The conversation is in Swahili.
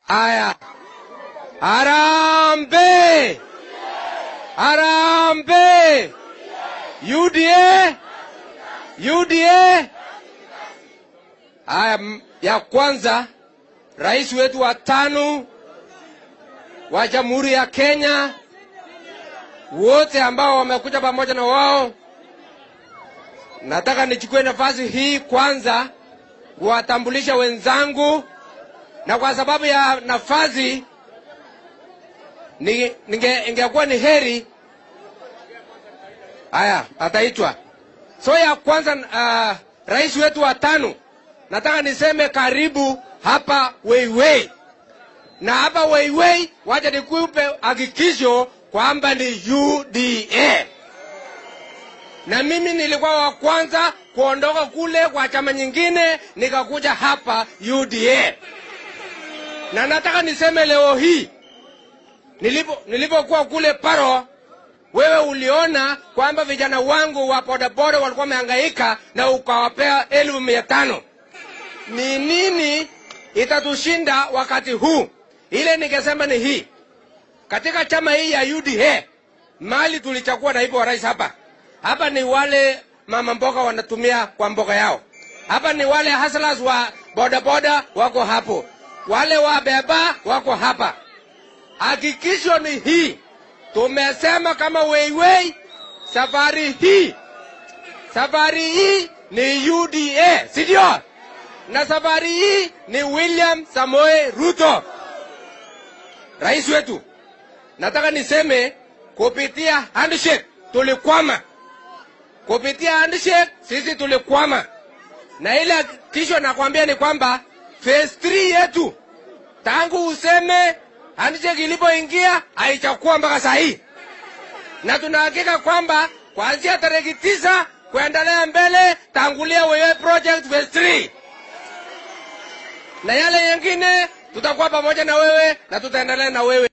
Aya, Harambe, Harambe, UDA, UDA. Aya, m- ya kwanza, rais wetu wa tano wa Jamhuri ya Kenya, wote ambao wamekuja pamoja na wao, nataka nichukue nafasi hii kwanza kuwatambulisha wenzangu, na kwa sababu ya nafasi ni, ninge, ingekuwa ni heri haya ataitwa. So ya kwanza uh, rais wetu wa tano, nataka niseme karibu hapa Weiwei, na hapa Weiwei, wacha nikupe hakikisho kwamba ni UDA na mimi nilikuwa wa kwanza kuondoka kule kwa chama nyingine nikakuja hapa UDA, na nataka niseme leo hii nilipo nilipokuwa kule Paro, wewe uliona kwamba vijana wangu wa bodaboda walikuwa wamehangaika na ukawapea elfu mia tano. Ni nini itatushinda wakati huu? Ile ningesema ni hii, katika chama hii ya UDA mali tulichagua naibu wa rais hapa hapa ni wale mama mboga wanatumia kwa mboga yao. Hapa ni wale hustlers wa bodaboda wako hapo, wale wa beba wako hapa. Hakikisho ni hii, tumesema kama Weiwei, safari hii safari hii ni UDA, si ndio? Na safari hii ni William Samoei Ruto, rais wetu. Nataka niseme kupitia handshake tulikwama kupitia handshake sisi tulikwama, na ile kisho nakwambia ni kwamba phase 3 yetu tangu useme handshake ilipoingia haichakuwa mpaka saa hii, na tunahakika kwamba kuanzia tarehe tisa kuendelea mbele, tangulia wewe project phase 3 na yale yengine tutakuwa pamoja na wewe na tutaendelea na wewe.